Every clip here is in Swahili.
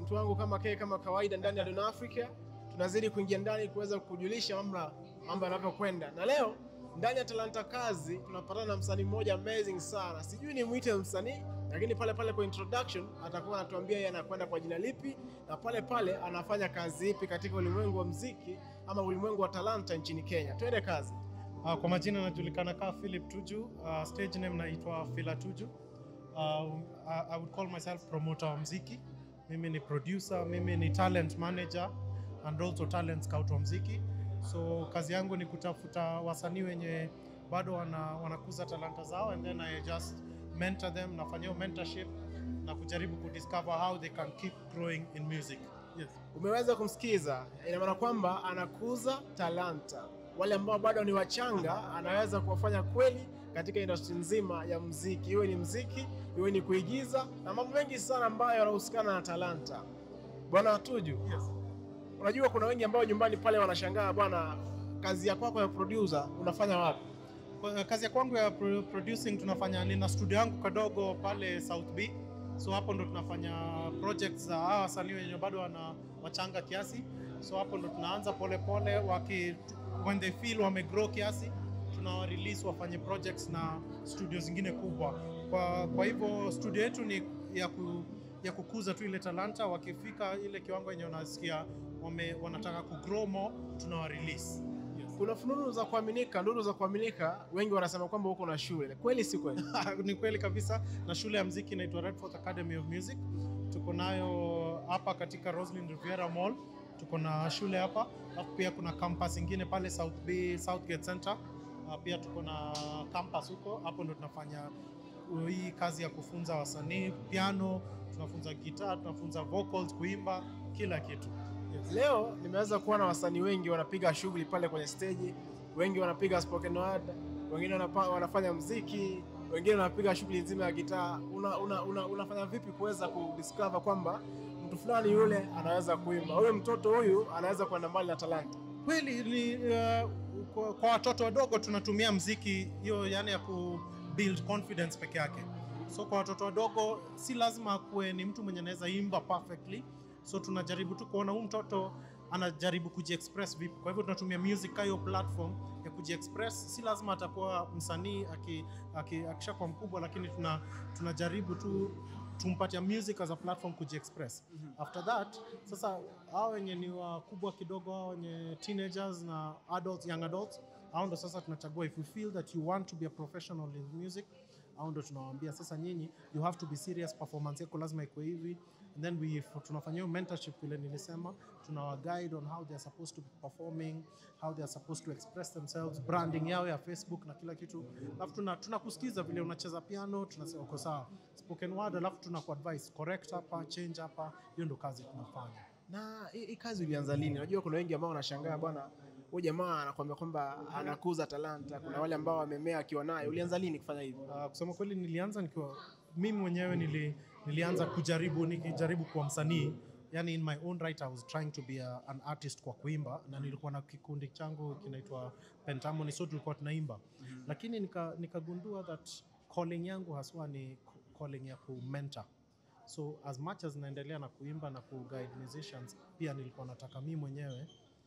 mtu wangu kama ke kama kawaida ndani ya Don Africa, tunazidi kuingia ndani kuweza kujulisha mambo mambo yanavyokwenda, na leo ndani ya Talanta Kazi tunapatana na msanii mmoja amazing sana, sijui ni mwite msanii lakini pale pale kwa introduction atakuwa anatuambia yeye anakwenda kwa jina lipi na pale pale anafanya kazi ipi katika ulimwengu wa mziki ama ulimwengu wa talanta nchini Kenya. Twende kazi. Uh, kwa majina najulikana kama Philip Tuju. Uh, stage name naitwa Phila Tuju. Uh, I, I would call myself promoter wa mziki. Mimi ni producer, mimi ni talent manager and also talent scout wa mziki. So kazi yangu ni kutafuta wasanii wenye bado wana, wanakuza talanta zao and then I just mentor them, nafanyia mentorship na kujaribu kudiscover how they can keep growing in music. Yes. Umeweza kumsikiza, ina maana kwamba anakuza talanta. Wale ambao bado ni wachanga, anaweza kuwafanya kweli katika industry nzima ya mziki, iwe ni mziki, iwe ni kuigiza na mambo mengi sana ambayo yanahusikana na talanta. Bwana Tuju, Yes. unajua kuna wengi ambao nyumbani pale wanashangaa, bwana, kazi ya kwako ya producer unafanya wapi? Kwa- kazi ya kwangu ya pro- producing tunafanya, nina studio yangu kadogo pale South B, so hapo ndo tunafanya projects za hawa wasanii wenye bado wana wachanga kiasi, so hapo ndo tunaanza polepole pole, waki when they feel wamegrow kiasi tunawa release wafanye projects na studio zingine kubwa. Kwa, kwa hivyo studio yetu ni ya, ku, ya kukuza tu ile talanta, wakifika ile kiwango yenye wanasikia wame, wanataka kugrow more tunawa release. Yes. Kuna fununu za kuaminika, nduru za kuaminika, wengi wanasema kwamba uko na shule. Kweli si kweli? ni kweli kabisa na shule ya mziki inaitwa Redforth Academy of Music. Tuko nayo hapa katika Roslyn Riviera Mall, tuko na shule hapa, alafu pia kuna campus ingine pale South Bay, Southgate Center. Ah, Pia tuko na campus huko, hapo ndo tunafanya uh, hii kazi ya kufunza wasanii piano, tunafunza gitaa, tunafunza vocals, kuimba, kila kitu. Yes. Leo nimeweza kuona wasanii wengi wanapiga shughuli pale kwenye stage, wengi wanapiga spoken word, wengine wanapa, wanafanya mziki, wengine wanapiga shughuli nzima ya gitaa. Una, una, una, unafanya vipi kuweza kudiscover kwamba mtu fulani yule anaweza kuimba, huyu mtoto huyu anaweza kwenda mbali na talanta? kweli ni uh, kwa, kwa watoto wadogo tunatumia mziki hiyo yani ya ku build confidence peke yake so kwa watoto wadogo si lazima akuwe ni mtu mwenye anaweza imba perfectly so tunajaribu tu kuona huyu mtoto anajaribu kujiexpress vipi kwa hivyo tunatumia music kama hiyo platform ya kujiexpress si lazima atakuwa msanii aki, aki, akishakuwa mkubwa lakini tuna, tunajaribu tu tumpatia music as a platform kujiexpress after that sasa hao wenye ni wakubwa kidogo hao wenye teenagers na adults young adults hao ndo sasa tunachagua if we feel that you want to be a professional in music au ndo tunawaambia sasa nyinyi you have to be serious performance yako lazima ikuwe hivi and then we tunafanya hiyo mentorship vile nilisema tunawa guide on how they are supposed to be performing how they are supposed to express themselves branding yao ya facebook na kila kitu alafu tuna tunakusikiza vile unacheza piano tunasema uko sawa spoken word alafu tunakuadvise correct hapa change hapa hiyo ndo kazi tunafanya Na hii hii kazi ulianza lini? Unajua kuna wengi ambao wanashangaa bwana, huyu jamaa anakuambia kwamba anakuza talanta. Kuna wale ambao wamemea akiwa naye. Ulianza lini kufanya hivyo? Uh, kusema kweli nilianza nikiwa mimi mwenyewe nili, nilianza kujaribu nikijaribu kuwa msanii yani in my own right I was trying to be a, an artist kwa kuimba na nilikuwa na kikundi changu kinaitwa Pentamoni so tulikuwa tunaimba lakini nika- nikagundua that calling yangu haswa ni calling ya kumentor so as much as naendelea na kuimba na kuguide musicians pia nilikuwa nataka mimi mwenyewe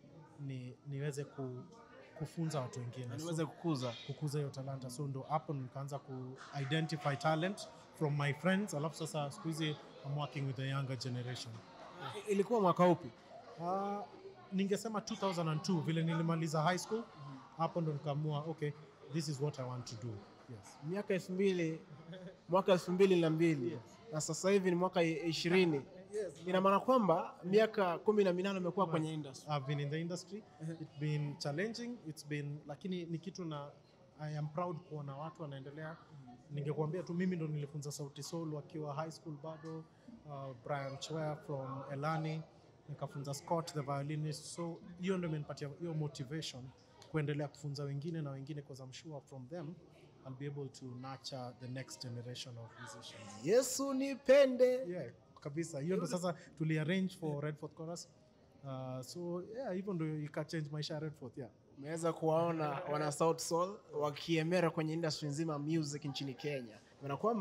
ni, niweze ku, kufunza watu wengine Na So- niweze kukuza. kukuza hiyo talanta so ndo hapo nikaanza ku identify talent from my friends alafu sasa siku hizi I'm working with the younger generation I- Ilikuwa mwaka upi? uh, ningesema 2002 vile nilimaliza high school hapo ndo nikaamua okay this is what I want to do yes Miaka elfu mbili mwaka elfu mbili na mbili na sasa hivi ni mwaka ishirini. Ina maana kwamba miaka kumi na minane umekuwa kwenye industry. I've been in the industry it's been challenging it's been lakini ni kitu na I am proud kuona watu wanaendelea ningekuambia tu mimi ndo nilifunza Sauti Sol wakiwa high school bado uh, Brian Chwea from Elani nikafunza Scott the violinist so hiyo ndo imenipatia hiyo motivation kuendelea kufunza wengine na wengine because I'm sure from them I'll be able to nurture the next generation of musicians Yesu nipende. yeah, kabisa hiyo ndo sasa tuliarrange for Redford Chorus uh, so yeah hivyo ndo ikachange maisha ya Redford yeah Umeweza kuwaona wana South Soul wakiemera kwenye industry nzima ya music nchini Kenya. Maana kwamba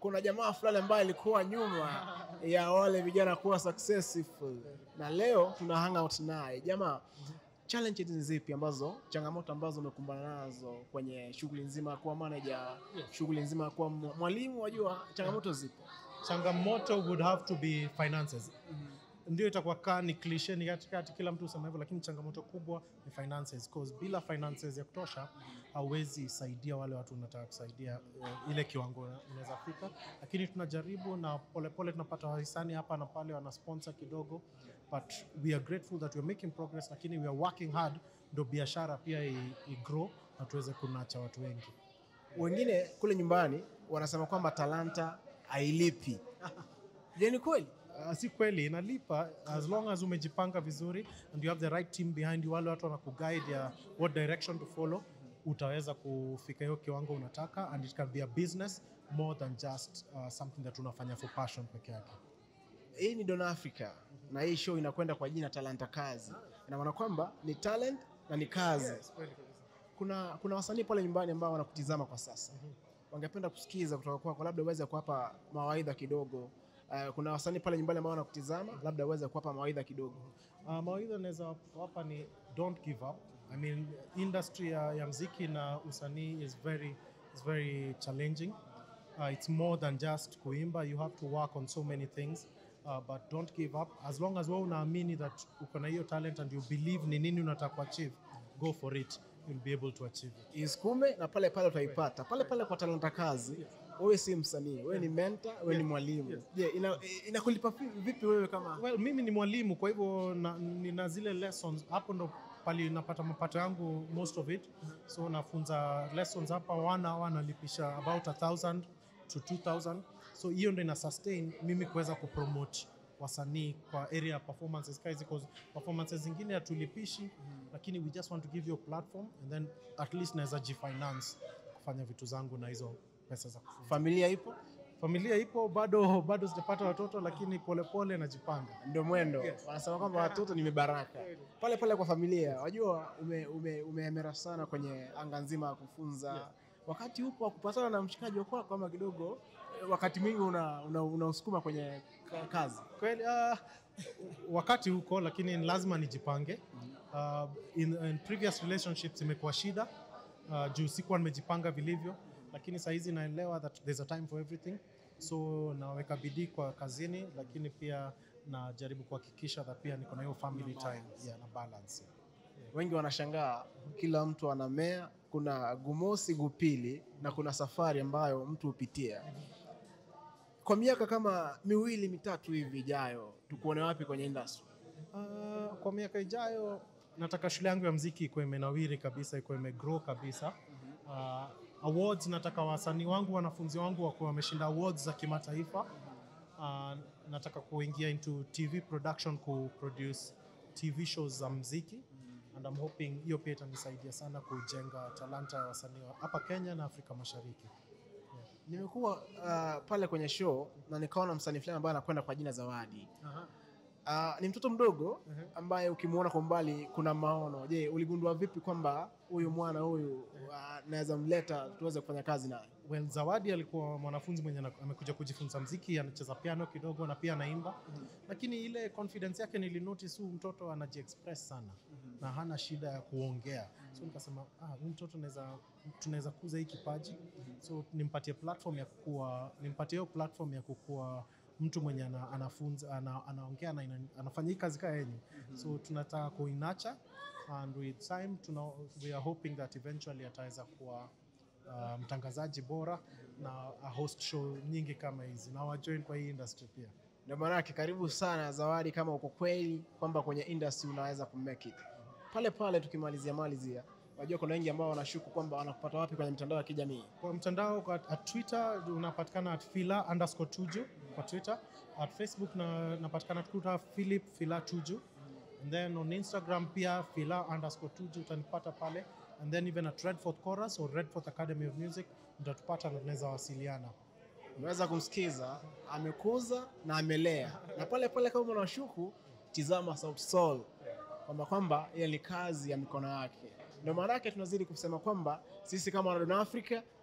kuna jamaa fulani ambaye alikuwa nyuma ya wale vijana kuwa successful, na leo tuna hang out naye. Jamaa, challenges ni zipi ambazo, changamoto ambazo umekumbana nazo kwenye shughuli nzima ya kuwa manager, shughuli nzima ya kuwa mwa- mwalimu? Wajua changamoto zipo. changamoto would have to be finances ndio itakuwa kaa ni cliche ni katikati kila mtu usema hivyo lakini changamoto kubwa ni finances cause bila finances ya kutosha hauwezi saidia wale watu unataka kusaidia uh, ile kiwango unaweza fika lakini tunajaribu na polepole tunapata wahisani hapa na pale wana sponsor kidogo but we are grateful that we are making progress lakini we are working hard ndo biashara pia i, i grow na tuweze kunacha watu wengi Wengine kule nyumbani wanasema kwamba talanta hailipi. Je, ni kweli? Uh, si kweli inalipa as long as umejipanga vizuri and you have the right team behind you wale watu wanakuguide ya what direction to follow utaweza kufika hiyo kiwango unataka and it can be a business more than just uh, something that unafanya for passion peke yake Hii ni Don Africa na hii show inakwenda kwa jina Talanta Kazi. Ina maana kwamba ni talent na ni kazi. Kuna kuna wasanii pale nyumbani ambao wanakutizama kwa sasa, wangependa kusikiza kutoka kwako, labda uweze kuwapa mawaidha kidogo. Uh, kuna wasanii pale nyumbani ambao wanakutizama, labda uweze kuwapa mawaidha kidogo. Uh, mawaidha naweza wapa ni don't give up. I mean, industry ya, ya mziki na usanii is very, is very challenging. Uh, it's more than just kuimba. You have to work on so many things. Uh, but don't give up. As long as wewe unaamini that uko na hiyo talent and you believe ni nini unataka kuachieve, go for it. You'll be able to achieve it. Isukume na pale pale utaipata pale pale kwa Talanta Kazi. Wewe si msanii, wewe ni mentor, wewe ni mwalimu. Je, ina, inakulipa vi- vipi wewe kama Well, mimi ni mwalimu kwa hivyo na- nina zile lessons hapo ndo pali napata mapato yangu most of it so nafunza lessons hapa one hour nalipisha about a thousand to 2000 so hiyo ndo ina sustain mimi kuweza kupromote wasanii kwa area ya performances kazi cause performances zingine hatulipishi lakini we just want to give you a platform and then at least naweza jifinance kufanya vitu zangu na hizo pesa za kufunza familia ipo? familia ipo bado bado sijapata watoto lakini polepole najipanga ndio mwendo. Wanasema kwamba watoto ni mibaraka. Pale pale kwa familia, wajua ume, ume, umeemera sana kwenye anga nzima ya kufunza. Wakati upo wa kupatana na mshikaji wa kwako ama kidogo, eh, wakati mwingi una, una, unausukuma kwenye ka- kazi. kweli uh, wakati huko lakini ni lazima nijipange uh, in, in previous relationships imekuwa shida uh, juu sikuwa nimejipanga vilivyo lakini sahizi naelewa that there's a time for everything so naweka bidii kwa kazini lakini pia najaribu kuhakikisha that pia niko na hiyo family time yeah, na balance Wengi wanashangaa, kila mtu anamea, kuna gumosi, gupili na kuna safari ambayo mtu hupitia. Kwa miaka kama miwili mitatu hivi ijayo, tukuone wapi kwenye industry? Uh, kwa miaka ijayo nataka shule yangu ya mziki ikuwe imenawiri kabisa, ikuwe imegrow kabisa. Uh, awards nataka wasanii wangu, wanafunzi wangu wakuwa wameshinda awards za kimataifa. Uh, nataka kuingia into TV production, ku produce TV shows za mziki and I'm hoping hiyo pia itanisaidia sana kujenga talanta ya wasanii wa hapa Kenya na Afrika Mashariki. Nimekuwa uh, pale kwenye show na nikaona msanii fulani ambaye anakwenda kwa jina Zawadi. Uh, ni mtoto mdogo ambaye ukimwona kwa mbali kuna maono. Je, uligundua vipi kwamba huyu mwana huyu uh, naweza mleta tuweze kufanya kazi naye? Well, Zawadi alikuwa mwanafunzi mwenye ana- amekuja kujifunza mziki, anacheza piano kidogo na pia anaimba, lakini ile confidence yake nilinotice, huyu mtoto anajiexpress sana na hana shida ya kuongea, so nikasema ah, huyu mtoto naweza tunaweza kuza hii kipaji, so nimpatie platform ya kukua, nimpatie hiyo platform ya kukua mtu mwenye ana, anafunza ana, anaongea na ina- anafanya hii kazi kaa yenye, so tunataka kuinacha and with time tuna, we are hoping that eventually ataweza kuwa uh, mtangazaji bora na a host show nyingi kama hizi na wajoin kwa hii industry pia. Ndio maana yake karibu sana Zawadi, kama uko kweli kwamba kwenye industry unaweza kumake it. Pale pale tukimalizia malizia, wajua kuna wengi ambao wanashuku kwamba wanakupata wapi kwenye mitandao ya kijamii. Kwa mtandao kwa at Twitter unapatikana at fila underscore tuju kwa Twitter. At Facebook na napatikana Twitter Philip Fila tuju. And then on Instagram pia fila underscore tuju utanipata pale. And then even at Redford Chorus or Redford Academy of Music utatupata na tunaweza wasiliana. Unaweza kumsikiza, amekuza na amelea, na pale pale kama unashuku, tizama Sauti Sol kwamba kwamba ile ni kazi ya mikono yake. Ndio maana yake tunazidi kusema kwamba sisi kama Wana Africa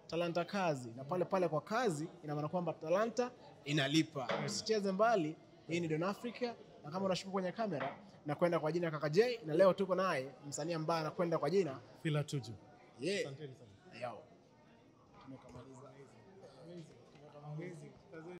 talanta kazi, na pale pale kwa kazi ina maana kwamba talanta inalipa. Usicheze mbali, hii ni Don Africa, na kama unashuka kwenye kamera na kwenda kwa jina Kaka J, na leo tuko naye msanii ambaye anakwenda kwa jina Fila Tuju. yeah. Asanteni sana. Yo. Tumekamaliza.